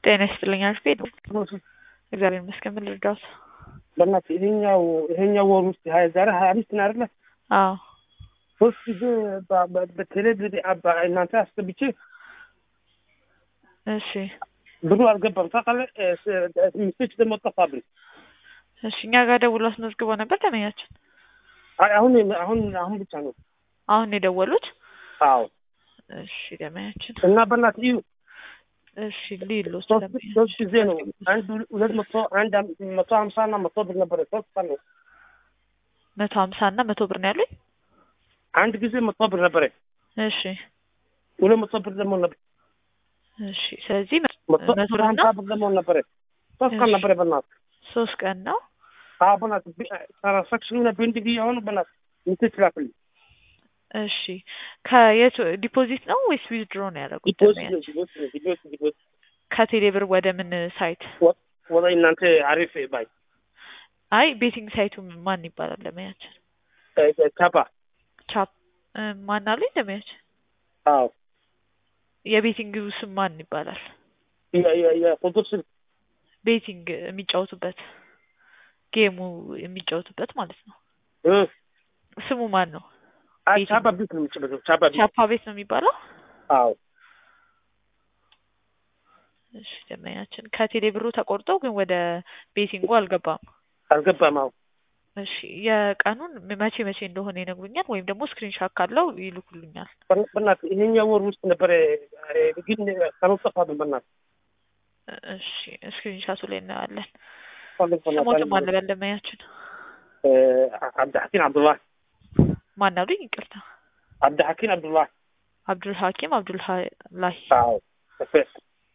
ጤና ይስጥልኝ አልፌ ነው። እግዚአብሔር ይመስገን። ምን ልርዳዎት? በእናትህ ይሄኛው ይሄኛው ወር ውስጥ ሀያ ዛሬ ሀያ አምስት ነው አይደለ? አዎ ሶስት ጊዜ በ- በ- በቴሌቪዥን አባ- እናንተ አስገብቼ እሺ ብሩ አልገባም ታውቃለህ። እ፣ ስ- ሚስቶች ደግሞ ጠፋብኝ። እሺ እኛ ጋር ደውሎ አስመዝግቦ ነበር ደመኛችን። አይ አሁን አሁን አሁን ብቻ ነው። አሁን የደወሉት? አዎ እሺ ደመኛችን። እና በእናትህ እዩ እሺ ሊሉ ሶስት ሶስት ጊዜ ነው። አንድ ሁለት መቶ አንድ አም- መቶ ሀምሳ እና መቶ ብር ነበረ። ሶስት ቀን ነው። መቶ ሀምሳ እና መቶ ብር ነው ያሉኝ። አንድ ጊዜ መቶ ብር ነበረ። እሺ ሁለት መቶ ብር ደግሞ ነበር። እሺ ስለዚህ መቶ መቶ ብር ሀምሳ እና ብር ደግሞ ነበረ። ሶስት ቀን እሺ። ነበረ በእናትህ ሶስት ቀን ነው። አዎ በእናትህ ቢ- ትራንሳክሽኑ ቤንድ የሆኑ በእናትህ ሚስቶች ላክልኝ። እሺ ከየት ዲፖዚት ነው ወይስ ዊዝድሮ ነው ያደረጉት? ዲፖዚት ደመኛ? ነው ዲፖዚት ነው ዲፖዚት ዲፖዚት ከቴሌ ብር ወደ ምን ሳይት? ወደ እናንተ አሪፍ ባይ አይ ቤቲንግ ሳይቱ ማን ይባላል? ደመኛችን እ፣ እ፣ ካባ ቻፕ እ፣ ማን አለኝ? ደመኛችን አዎ የቤቲንግ ስም ማን ይባላል? የ- የ- የቁጥር ስልክ ቤቲንግ የሚጫወቱበት ጌሙ የሚጫወቱበት ማለት ነው። እ፣ ስሙ ማን ነው? አይ ቤት ቻባ ቤት ነው የምችለው ቻባ ቤት ቻፓ ቤት ነው የሚባለው። አዎ እሺ ደመኛችን ከቴሌ ብሩ ተቆርጦ ግን ወደ ቤቲንጉ አልገባም። አልገባም። አዎ እሺ የቀኑን መቼ መቼ እንደሆነ ይነግሩኛል፣ ወይም ደግሞ ስክሪንሻት ካለው ይልኩልኛል። በእና- በእናትህ ይሄኛው ወር ውስጥ ነበረ እ፣ ግን ቀኑ ጠፋብኝ። በእናትህ እሺ ስክሪንሻቱ ላይ እናያለን። ፈልግ ስሞትም በእናትህ አለ በደመኛችን እ፣ አብድሐኪም አብዱላህ ማን አሉኝ? ይቅርታ አብድሐኪም አብዱላህ አብዱል ሀኪም አብዱልላሂ አዎ እፈስ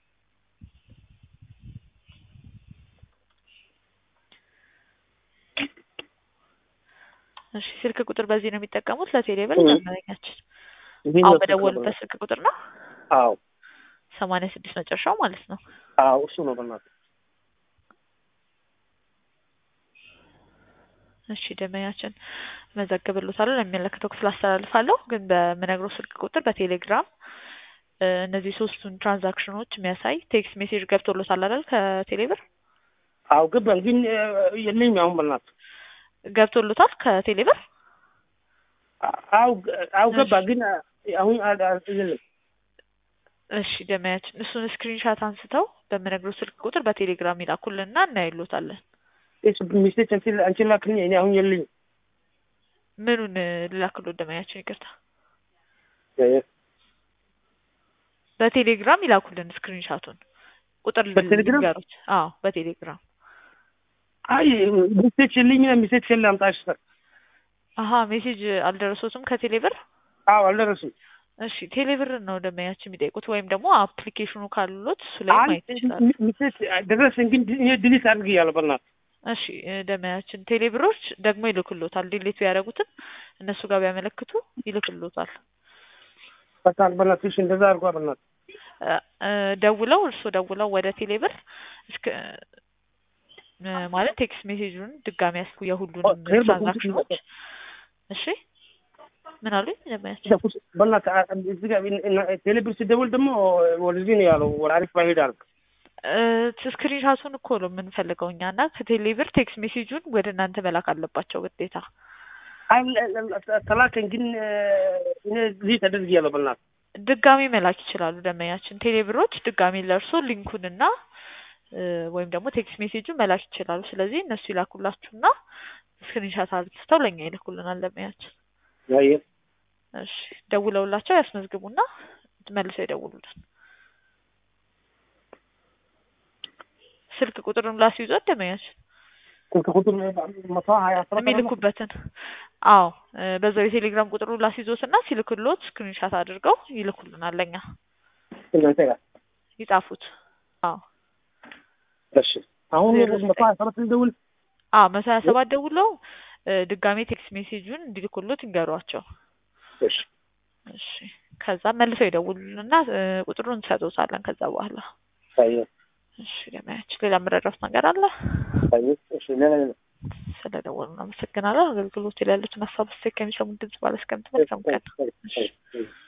እሺ ስልክ ቁጥር በዚህ ነው የሚጠቀሙት ለቴሌ ብር እ። ደመኛችን ይሄኛው አሁን ስልክ ነው በደወሉበት ስልክ ቁጥር ነው አዎ ሰማንያ ስድስት መጨረሻው ማለት ነው። አዎ እሱ ነው በእናትህ እሺ ደመኛችን መዘግብሎታለሁ ለሚመለከተው ክፍል አስተላልፋለሁ። ግን በምነግረው ስልክ ቁጥር በቴሌግራም እ፣ እነዚህ ሶስቱን ትራንዛክሽኖች የሚያሳይ ቴክስት ሜሴጅ ገብቶሎታል አይደል? ከቴሌ ብር አዎ ገባን፣ ግን እ፣ የለኝም አሁን በእናትህ ገብቶሎታል ከቴሌ ብር። አዎ ገ- አዎ ገባ፣ ግን እ፣ አሁን አ- አ- የለም እሺ ደመያችን እሱን ስክሪንሻት አንስተው በምነግረው ስልክ ቁጥር በቴሌግራም ይላኩልንና እናይሎታለን። እሱ ሚስቴች አንቺ አንቺ ላክልኝ፣ እኔ አሁን የለኝም። ምኑን እ፣ ልላክሎት ደመያችን? ይቅርታ እ፣ በቴሌግራም ይላኩልን ስክሪንሻቱን ቁጥር በቴሌግራም? ልንገሩት። አዎ በቴሌግራም አይ ሚስቴች የለኝም፣ ሚስቴች የለ አምጣሽ ሰር አሀ ሜሴጅ አልደረሶትም ከቴሌ ብር። አዎ አልደረሱም። እሺ ቴሌ ብር ነው ደመያችን የሚጠይቁት ወይም ደግሞ አፕሊኬሽኑ ካሉት እሱ ላይ አይ ማየት ይችላሉ። ሚስቴች ደረሰኝ፣ ግን እኔ ድሊት አድርግ እያለሁ በእናትህ እሺ እ፣ ደመያችን ቴሌ ብሮች ደግሞ ይልክሎታል። ዲሌት ቢያደርጉትም እነሱ ጋር ቢያመለክቱ ይልክሎታል። በቃ በእናትሽ እንደዛ አድርጓ በእናትህ እ፣ እ፣ ደውለው እርስዎ ደውለው ወደ ቴሌ ብር እስከ እ፣ ማለት ቴክስት ሜሴጁን ድጋሚ ያስኩ የሁሉንም ኦ፣ ሄር በኩል ትራንዛክሽኖች። እሺ ምን አሉኝ ደመያችን? በእናትህ አ- እዚህ ጋር እና- ቴሌብር ሲደውል ደግሞ ወደዚህ ነው ያለው፣ ወደ አሪፍ ባሄድ አልክ። ስክሪንሻቱን እኮ ነው የምንፈልገው እኛ እና ከቴሌ ብር ቴክስት ሜሴጁን ወደ እናንተ መላክ አለባቸው ግዴታ። አይ ለ- ለ- ተላከኝ፣ ግን እ፣ እኔ ድሊት አድርግ እያለሁ በእናትህ ድጋሚ መላክ ይችላሉ ደመኛችን። ቴሌ ብሮች ድጋሚ ለእርሶ ሊንኩንና እ፣ ወይም ደግሞ ቴክስት ሜሴጁን መላክ ይችላሉ። ስለዚህ እነሱ ይላኩላችሁና ስክሪንሻት አርግስተው ለእኛ ይልኩልናል ደመኛችን። አየህ እሺ ደውለውላቸው ያስመዝግቡና መልሰው ይደውሉልን። ስልክ ቁጥሩን ላስይዞት ደመኛችን ስልክ ቁጥር መቶ ሀያ አስራ የሚልኩበትን አዎ እ፣ በዛው የቴሌግራም ቁጥሩን ላስይዞትና ሲልክሎት ስክሪንሻት አድርገው ይልኩልናል ለእኛ እናንተ ጋር ይጻፉት። አዎ እሺ። አሁን ዜሮ መቶ ሀያ ሰባት ልደውል። አዎ መቶ ሀያ ሰባት ደውለው እ፣ ድጋሜ ቴክስት ሜሴጁን እንዲልኩሎት ይንገሯቸው። እሺ እሺ ከዛ መልሰው ይደውሉልንና እ፣ ቁጥሩን እንሰጥዎታለን ከዛ በኋላ አየህ እሺ ለማያችን ሌላ የምረዳት ነገር አለ? አየህ። እሺ ሌላ ሌላ ስለደወሉ አመሰግናለሁ። አገልግሎት ላይ ያሉትን ሀሳብ ስቴክ ከሚሰሙን ድምጽ ባለስከምት መልካም ቀን። እሺ